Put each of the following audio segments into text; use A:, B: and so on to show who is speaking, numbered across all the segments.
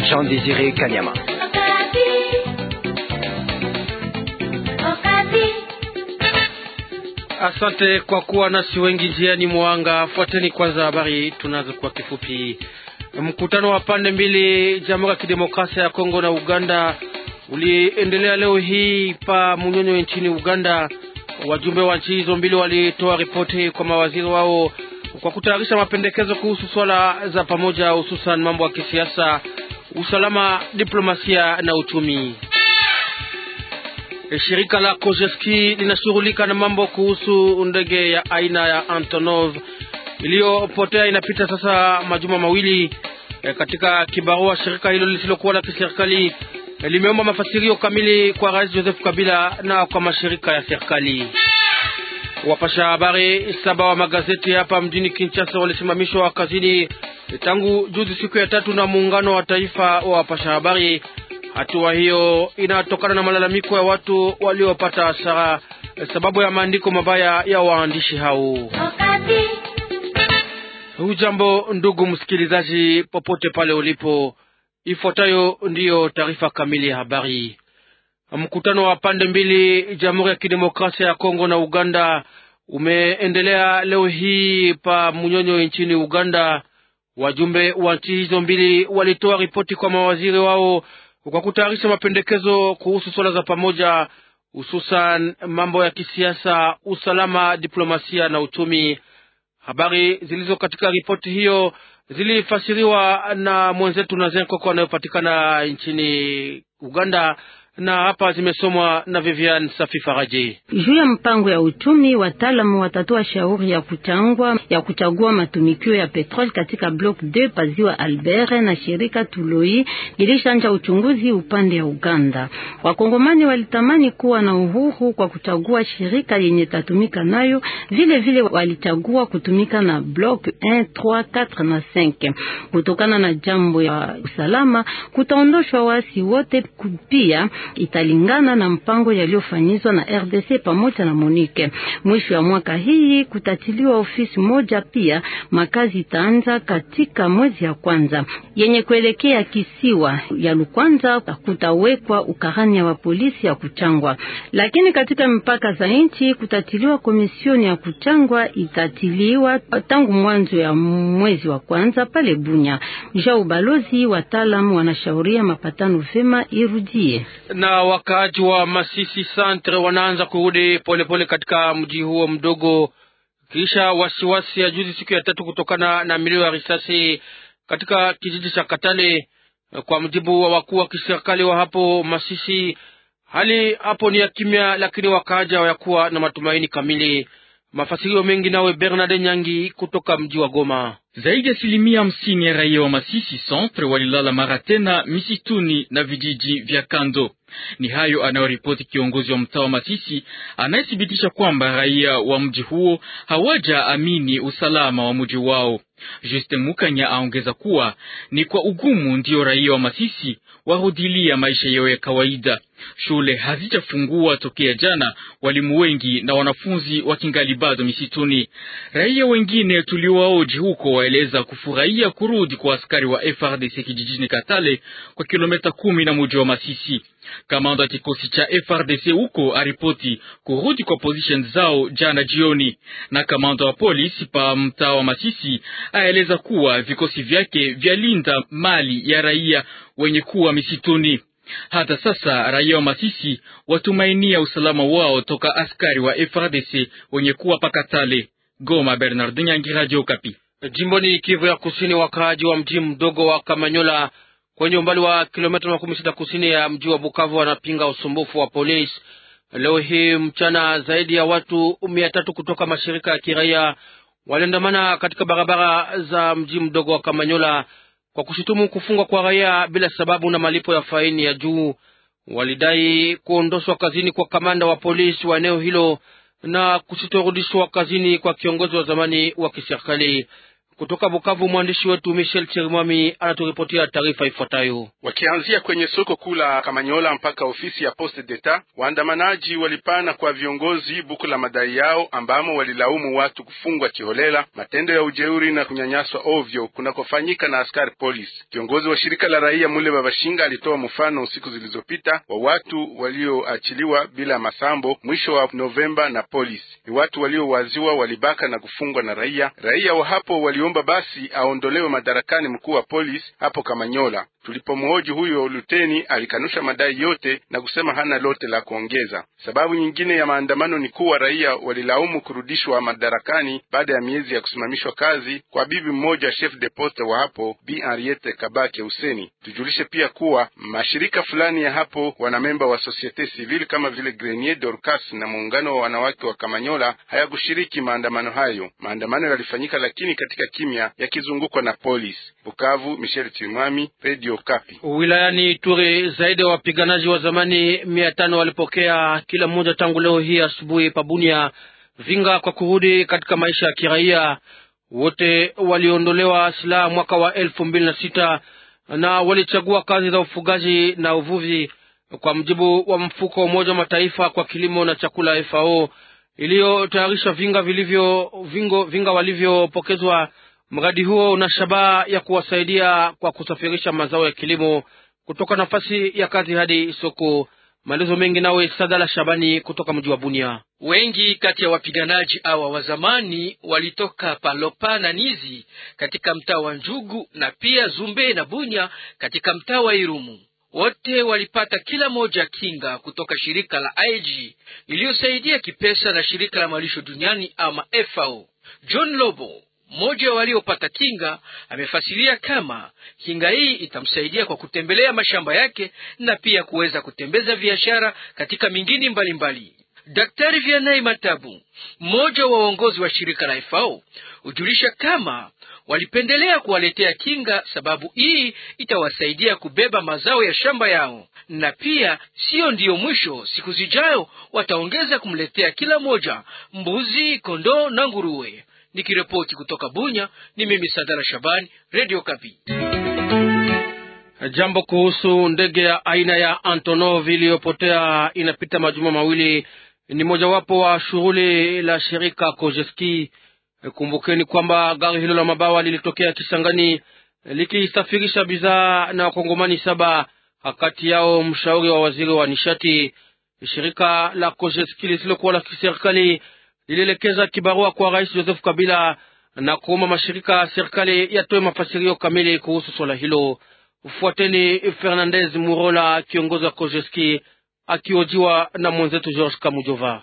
A: Jean Désiré Kanyama.
B: Asante kwa kuwa nasi wengi njiani mwanga. Fuateni kwanza habari tunazo kwa kifupi. Mkutano wa pande mbili Jamhuri ya Kidemokrasia ya Kongo na Uganda uliendelea leo hii pa Munyonyo nchini Uganda. Wajumbe wa nchi hizo mbili walitoa ripoti kwa mawaziri wao kwa kutayarisha mapendekezo kuhusu swala za pamoja, hususan mambo ya kisiasa, usalama, diplomasia na uchumi. Shirika la Kojeski linashughulika na mambo kuhusu ndege ya aina ya Antonov iliyopotea inapita sasa majuma mawili. E, katika kibarua shirika hilo lisilokuwa la kiserikali e, limeomba mafasirio kamili kwa Rais Joseph Kabila na kwa mashirika ya serikali. Wapasha habari saba wa magazeti hapa mjini Kinshasa walisimamishwa kazini tangu juzi siku ya tatu na muungano wa taifa wa wapasha habari. Hatua hiyo inatokana na malalamiko ya watu waliopata hasara sababu ya maandiko mabaya ya waandishi hao. Hujambo ndugu msikilizaji, popote pale ulipo, ifuatayo ndiyo taarifa kamili ya habari. Mkutano wa pande mbili Jamhuri ya Kidemokrasia ya Kongo na Uganda umeendelea leo hii pa Munyonyo nchini Uganda. Wajumbe wa nchi hizo mbili walitoa ripoti kwa mawaziri wao kwa kutayarisha mapendekezo kuhusu swala za pamoja, hususan mambo ya kisiasa, usalama, diplomasia na uchumi. Habari zilizo katika ripoti hiyo zilifasiriwa na mwenzetu Nazen Koko anayopatikana nchini Uganda na hapa zimesomwa na Vivian Safi Faraji.
C: Juu ya mpango ya uchumi, wataalamu watatoa shauri ya kuchangwa ya kuchagua matumikio ya petroli katika block 2 paziwa Albert, na shirika Tuloi lilishanja uchunguzi upande ya Uganda. Wakongomani walitamani kuwa na uhuru kwa kuchagua shirika yenye tatumika nayo, vile vile walichagua kutumika na block 1 3 4 na 5. Kutokana na jambo ya usalama, kutaondoshwa wasi wote pia italingana na mpango yaliyofanyizwa na RDC pamoja na Monique. Mwisho ya mwaka hii kutatiliwa ofisi moja, pia makazi itaanza katika mwezi ya kwanza. Yenye kuelekea kisiwa ya Lukwanza kutawekwa ukarani wa polisi ya kuchangwa, lakini katika mpaka za nchi kutatiliwa komisioni ya kuchangwa itatiliwa tangu mwanzo ya mwezi wa kwanza pale Bunya. Ja ubalozi wataalamu wanashauria mapatano vema irudie
B: na wakaaji wa Masisi Centre wanaanza kurudi polepole katika mji huo mdogo kisha wasiwasi ya juzi siku ya tatu kutokana na milio ya risasi katika kijiji cha Katale. Kwa mjibu wa wakuu wa kiserikali wa hapo Masisi, hali hapo ni ya kimya, lakini wakaaji hawayakuwa na matumaini kamili. Mafasirio mengi nawe Bernard Nyangi kutoka mji wa Goma.
D: Zaidi ya asilimia hamsini ya raia wa Masisi Centre walilala mara tena misituni na vijiji vya kando. Ni hayo anayoripoti kiongozi wa mtaa wa Masisi anayethibitisha kwamba raia wa mji huo hawaja amini usalama wa mji wao. Justin Mukanya aongeza kuwa ni kwa ugumu ndiyo raia wa Masisi warudilia maisha yao ya kawaida. Shule hazijafungua tokea jana, walimu wengi na wanafunzi wakingali bado misituni. Raia wengine tuliowaoji huko waeleza kufurahia kurudi kwa askari wa FRDC kijijini Katale kwa kilomita kumi na mji wa Masisi. Kamanda wa kikosi cha FRDC huko aripoti kurudi kwa position zao jana jioni, na kamanda wa polisi pa mtaa wa Masisi aeleza kuwa vikosi vyake vyalinda mali ya raia wenye kuwa misituni. Hata sasa raia wa Masisi watumainia usalama wao toka askari wa FRDC wenye kuwa pakatale. Goma, Bernard Nyangi, Radio Okapi.
B: Jimboni Kivu ya Kusini, wakaaji wa mji mdogo wa Kamanyola kwenye umbali wa kilomita makumi sita kusini ya mji wa Bukavu wanapinga usumbufu wa polisi. Leo hii mchana, zaidi ya watu mia tatu kutoka mashirika ya kiraia waliandamana katika barabara za mji mdogo wa Kamanyola kwa kushutumu kufungwa kwa raia bila sababu na malipo ya faini ya juu. Walidai kuondoshwa kazini kwa kamanda wa polisi wa eneo hilo na kusitorudishwa kazini kwa kiongozi wa zamani wa kiserikali. Kutoka Bukavu, mwandishi wetu Michel Chirimwami anaturipotia taarifa ifuatayo.
A: Wakianzia kwenye soko kuu la Kamanyola mpaka ofisi ya Poste d'Etat, waandamanaji walipana kwa viongozi buku la madai yao, ambamo walilaumu watu kufungwa kiholela, matendo ya ujeuri na kunyanyaswa ovyo kunakofanyika na askari polisi. Kiongozi wa shirika la raia Mule Babashinga alitoa mfano siku zilizopita wa watu walioachiliwa bila masambo mwisho wa Novemba na polisi. Ni watu waliowaziwa walibaka na kufungwa na raia. Raia wa hapo waliomba basi aondolewe madarakani mkuu wa polisi hapo Kamanyola. Tulipomhoji huyo luteni, alikanusha madai yote na kusema hana lote la kuongeza. Sababu nyingine ya maandamano ni kuwa raia walilaumu kurudishwa madarakani baada ya miezi ya kusimamishwa kazi kwa bibi mmoja chef de poste wa hapo Bi Henriette Kabake Useni. Tujulishe pia kuwa mashirika fulani ya hapo wanamemba wa societe civile kama vile Grenier Dorcas na muungano wa wanawake wa Kamanyola hayakushiriki maandamano hayo. Maandamano yalifanyika lakini katika kimya, yakizungukwa na polisi. Bukavu, Michel Timwami, Radio Kapi.
B: Wilayani Ituri zaidi ya wapiganaji wa zamani mia tano walipokea kila mmoja tangu leo hii asubuhi pabunia vinga kwa kurudi katika maisha ya kiraia. Wote waliondolewa silaha mwaka wa elfu mbili na sita na walichagua kazi za ufugaji na uvuvi, kwa mjibu wa mfuko wa Umoja wa Mataifa kwa kilimo na chakula FAO iliyotayarisha vinga vilivyo vingo, vinga walivyopokezwa. Mradi huo una shabaha ya kuwasaidia kwa kusafirisha mazao ya kilimo kutoka nafasi ya kazi hadi soko. Maelezo mengi nawe Sadala Shabani kutoka mji wa Bunia.
E: Wengi kati ya wapiganaji awa wa zamani walitoka Palopa na Nizi katika mtaa wa Njugu na pia Zumbe na Bunya katika mtaa wa Irumu. Wote walipata kila moja kinga kutoka shirika la IG iliyosaidia kipesa na shirika la malisho duniani ama FAO. John Lobo mmoja waliopata kinga amefasiria kama kinga hii itamsaidia kwa kutembelea mashamba yake na pia kuweza kutembeza biashara katika mingini mbalimbali. Daktari Vianai Matabu, mmoja wa waongozi wa shirika la FAO, hujulisha kama walipendelea kuwaletea kinga sababu hii itawasaidia kubeba mazao ya shamba yao, na pia siyo ndiyo mwisho. Siku zijayo wataongeza kumletea kila moja mbuzi, kondoo na nguruwe. Nikiripoti kutoka Bunya, ni mimi Sadara Shabani, Radio Kapi.
B: Jambo kuhusu ndege ya aina ya Antonov iliyopotea inapita majuma mawili ni mojawapo wa shughuli la shirika Kojeski. Kumbukeni kwamba gari hilo la mabawa lilitokea Kisangani likisafirisha bidhaa na wakongomani saba, kati yao mshauri wa waziri wa nishati. Shirika la Kojeski lisilokuwa la kiserikali lilielekeza kibarua kwa Rais Joseph Kabila na kuomba mashirika ya serikali yatoe mafasirio kamili kuhusu swala hilo. Fuateni Fernandez Murola, kiongozi wa Kojeski akiojiwa na mwenzetu George Kamujova.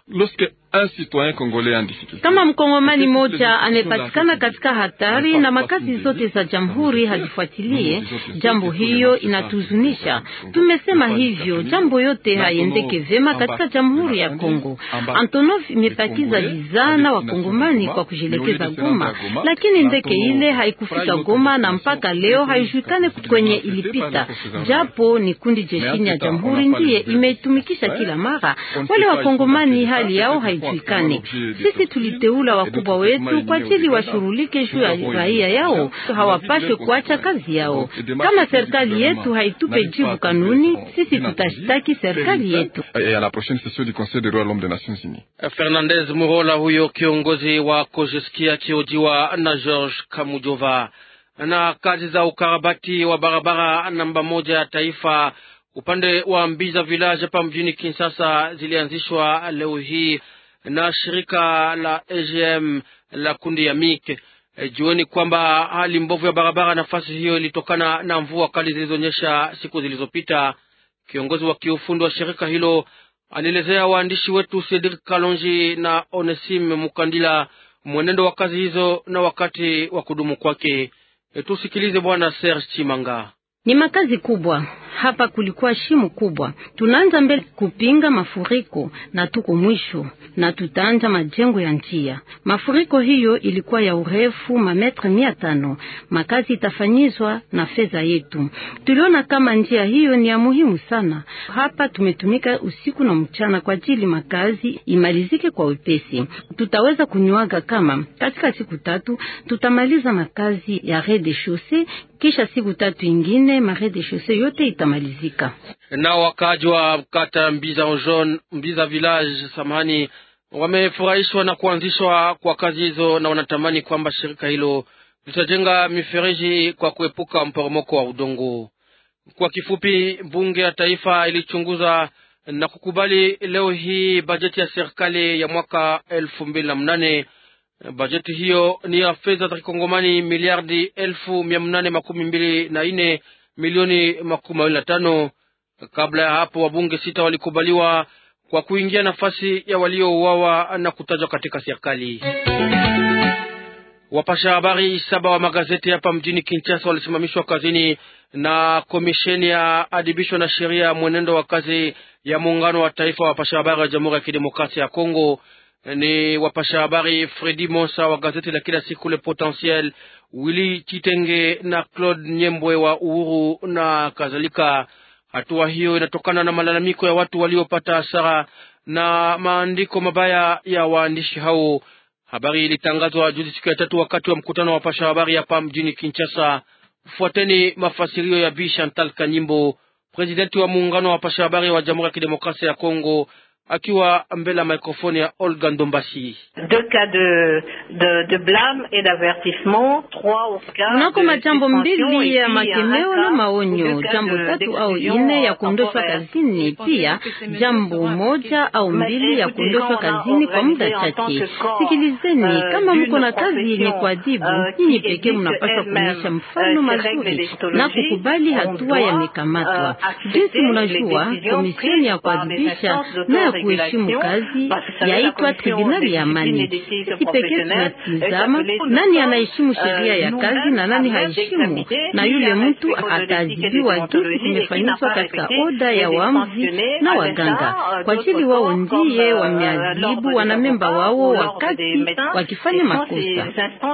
C: Kama mkongomani moja amepatikana katika hatari na makazi zote za jamhuri hazifuatilie jambo, hiyo inatuzunisha. Tumesema hivyo, jambo yote haiendeke vema katika jamhuri ya Kongo. Antonov imepakiza bidhaa na wakongomani kwa kujielekeza Goma, lakini ndege ile haikufika Goma na mpaka leo haijulikane kwenye ilipita, japo ni kundi jeshini ya jamhuri ndiye imeitumikisha kila mara. Wale wakongomani hali yao haijulikane. Sisi tuliteula wakubwa wetu kwa ajili washughulike juu ya raia yao, hawapashwe kuacha kazi yao. Kama serikali yetu haitupe jibu kanuni, sisi tutashtaki serikali yetu.
B: Fernandez Murola, huyo kiongozi wa Kojeski akiojiwa na George Kamujova. Na kazi za ukarabati wa barabara namba moja ya taifa upande wa Mbiza village hapa mjini Kinshasa zilianzishwa leo hii na shirika la AGM la kundi ya MIK. E, jueni kwamba hali mbovu ya barabara nafasi hiyo ilitokana na mvua kali zilizonyesha siku zilizopita. Kiongozi wa kiufundi wa shirika hilo alielezea waandishi wetu Cedric Kalonji na Onesime Mukandila mwenendo wa kazi hizo na wakati wa kudumu kwake. E, tusikilize bwana Serge Chimanga.
C: Ni makazi kubwa hapa kulikuwa shimo kubwa. Tunaanza mbele kupinga mafuriko na tuko mwisho, na tutaanza majengo ya njia. Mafuriko hiyo ilikuwa ya urefu mametre mia tano. Makazi itafanyizwa na fedha yetu. Tuliona kama njia hiyo ni ya muhimu sana. Hapa tumetumika usiku na mchana kwa ajili makazi imalizike kwa wepesi. Tutaweza kunywaga kama katika siku tatu tutamaliza makazi ya rez-de-chaussee, kisha siku tatu ingine ma rez-de-chaussee yote itamalizika.
B: Na wakaji wa kata Mbiza Jaune, Mbiza village samahani, wamefurahishwa na kuanzishwa kwa kazi hizo na wanatamani kwamba shirika hilo litajenga mifereji kwa kuepuka mporomoko wa udongo. Kwa kifupi, bunge ya taifa ilichunguza na kukubali leo hii bajeti ya serikali ya mwaka elfu mbili na mnane. Bajeti hiyo ni ya fedha za kikongomani miliardi elfu mia mnane makumi mbili na nne milioni makumi mawili na tano. Kabla ya hapo wabunge sita walikubaliwa kwa kuingia nafasi ya waliouawa na kutajwa katika serikali. Wapasha habari saba wa magazeti hapa mjini Kinshasa walisimamishwa kazini na komisheni ya adibisho na sheria ya mwenendo wa kazi ya muungano wa taifa wa wapasha habari wa Jamhuri ya Kidemokrasia ya Kongo. Ni wapasha habari Fredi Monsa wa gazeti la kila siku Le Potentiel, Willy Chitenge na Claude Nyembwe wa Uhuru na kadhalika. Hatua hiyo inatokana na malalamiko ya watu waliopata hasara na maandiko mabaya ya waandishi hao. Habari ilitangazwa juzi siku ya tatu wakati wa mkutano wa wapasha habari hapa mjini Kinshasa. Fuateni mafasirio ya Bi Chantal Kanyimbo, presidenti wa muungano wa wapasha habari wa Jamhuri ya Kidemokrasia ya Kongo, akiwa mbele ya mikrofoni ya Olga Ndombasi.
C: Kunako majambo mbili ya makemeo na maonyo, jambo tatu au ine ya kuondoshwa kazini, pia jambo moja au mbili ya kuondoshwa kazini kwa muda chache. Sikilizeni, kama mko na kazi yenye kuadhibu, nyinyi pekee mnapaswa kuonyesha mfano mazuri na kukubali hatua yamekamatwa. Jinsi mnajua, komisioni ya kuadhibisha na kuheshimu kazi yaitwa tribunali ya amani. Sisi pekee tunatizama nani anaheshimu sheria ya kazi na nani haheshimu, na yule mtu ataadhibiwa jinsi kumefanyizwa katika oda ya waamuzi na waganga, kwa ajili wao ndiye wameadhibu wanamemba wao wakati wakifanya makosa.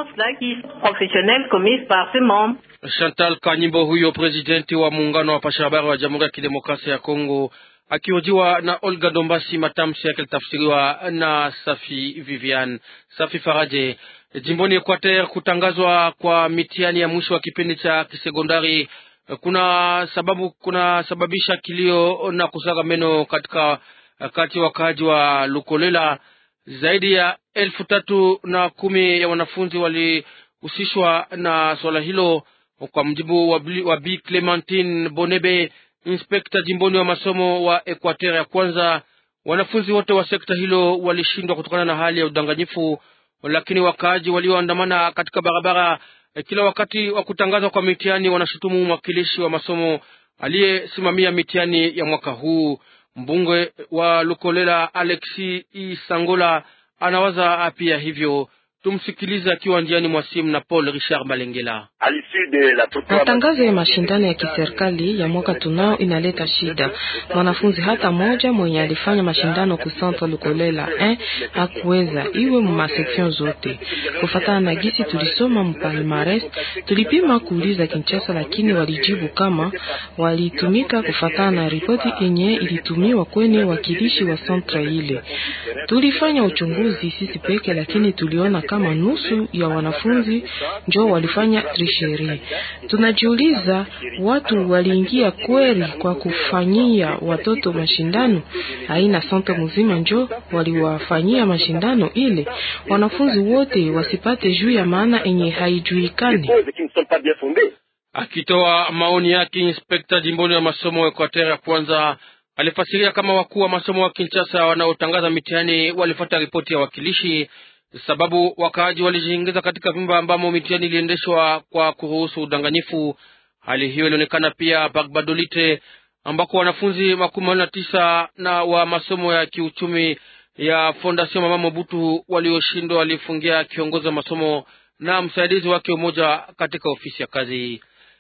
B: Chantal Kanyimbo, huyo presidenti wa muungano wa pasha habari wa Jamhuri ya Kidemokrasia ya Kongo akihojiwa na Olga Dombasi. Matamshi yake litafsiriwa na Safi Vivian Safi Faraje. Jimboni Equateur, kutangazwa kwa mitihani ya mwisho wa kipindi cha kisekondari kuna sababu kuna sababisha kilio na kusaga meno katika kati wakaaji wa Lukolela. Zaidi ya elfu tatu na kumi ya wanafunzi walihusishwa na swala hilo, kwa mjibu wa Bi Clementine Bonebe inspekta jimboni wa masomo wa Equateur ya kwanza. Wanafunzi wote wa sekta hilo walishindwa kutokana na hali ya udanganyifu, lakini wakaaji walioandamana katika barabara kila wakati wa kutangazwa kwa mitihani wanashutumu mwakilishi wa masomo aliyesimamia mitihani ya mwaka huu. Mbunge wa Lukolela Alexi Isangola anawaza pia hivyo. Tumsikilize akiwa njiani mwa simu na Paul Richard Malengela.
F: Matangazo ya mashindano ya kiserikali ya mwaka tunao inaleta shida. Mwanafunzi hata moja mwenye alifanya mashindano ku Centre Lukolela eh, hakuweza iwe mu maseksion zote. Kufatana na gisi tulisoma mpalmares, tulipima kuuliza Kinshasa, lakini walijibu kama walitumika kufatana na ripoti yenye ilitumiwa kwenye wakilishi wa centre ile. Tulifanya uchunguzi sisi peke, lakini tuliona kama nusu ya wanafunzi njo walifanya trisheri. Tunajiuliza, watu waliingia kweli kwa kufanyia watoto mashindano? Haina sante mzima njo waliwafanyia mashindano ile, wanafunzi wote wasipate juu ya maana enye haijuikani.
B: Akitoa maoni yake, inspekta jimboni wa masomo Equateur ya kwanza alifasiria kama wakuu wa masomo wa Kinshasa wanaotangaza mitihani walifuata ripoti ya wakilishi sababu wakaaji walijiingiza katika vyumba ambamo mitihani iliendeshwa kwa kuruhusu udanganyifu. Hali hiyo ilionekana pia Bagbadolite ambako wanafunzi makumi mawili na tisa na wa masomo ya kiuchumi ya Fondation Mama Mobutu walioshindwa walifungia kiongozi wa masomo na msaidizi wake mmoja katika ofisi ya kazi.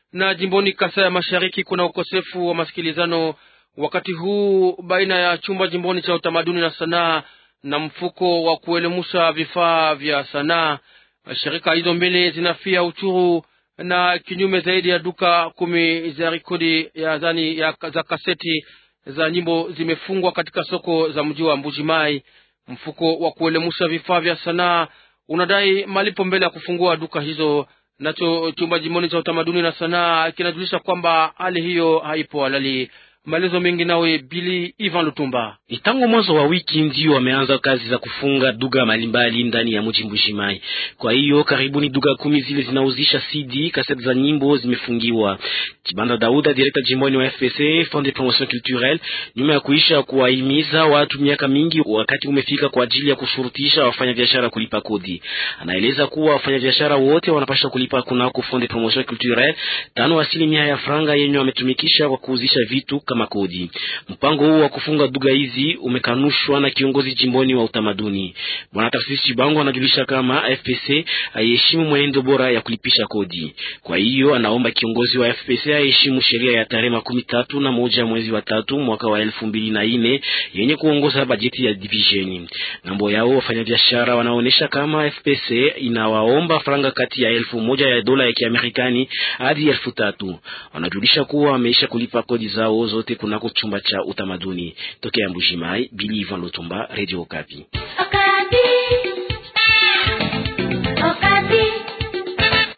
B: Na jimboni Kasai ya Mashariki kuna ukosefu wa masikilizano wakati huu baina ya chumba jimboni cha utamaduni na sanaa na mfuko wa kuelemusha vifaa vya sanaa. Shirika hizo mbili zinafia uchuru na kinyume zaidi ya duka kumi za rekodi ya zani ya, za kaseti za nyimbo zimefungwa katika soko za mji wa Mbujimai. Mfuko wa kuelemusha vifaa vya sanaa unadai malipo mbele ya kufungua duka hizo. Nacho chumba jimboni cha utamaduni na sanaa kinajulisha kwamba hali hiyo haipo halali. Maelezo mengi nawe Bili Ivan Lutumba.
G: Ni tangu mwanzo wa wiki ndio wameanza kazi za kufunga duga mbalimbali ndani ya mji Mbujimayi. Kwa hiyo karibuni duga kumi zile zinauzisha CD kaseti za nyimbo zimefungiwa. Kibanda Dauda, direkta jimboni wa FPC Fond de Promotion Culturelle, nyuma ya kuisha kuwahimiza watu miaka mingi, wakati umefika kwa ajili ya kushurutisha wafanyabiashara kulipa kodi. Anaeleza kuwa wafanyabiashara wote wanapasha kulipa kunako Fond de Promotion Culturelle tano asilimia ya franga yenye wametumikisha kwa kuuzisha vitu kama kodi. Mpango huu wa kufunga duga hizi umekanushwa na kiongozi jimboni wa utamaduni Bwana Tarsisi Chibango. Anajulisha kama FPC haiheshimu mwenendo bora ya kulipisha kodi. Kwa hiyo anaomba kiongozi wa FPC aheshimu sheria ya tarehe makumi tatu na moja mwezi wa tatu mwaka wa elfu mbili na nne yenye kuongoza bajeti ya divisheni. Ngambo yao wafanyabiashara wanaonyesha kama FPC inawaomba franga kati ya elfu moja ya dola ya Kiamerikani hadi elfu tatu. Wanajulisha kuwa wameisha kulipa kodi zao zote kunako chumba cha utamaduni. Tokea Mbujimayi, Bili Ivan Lutumba, Radio Okapi.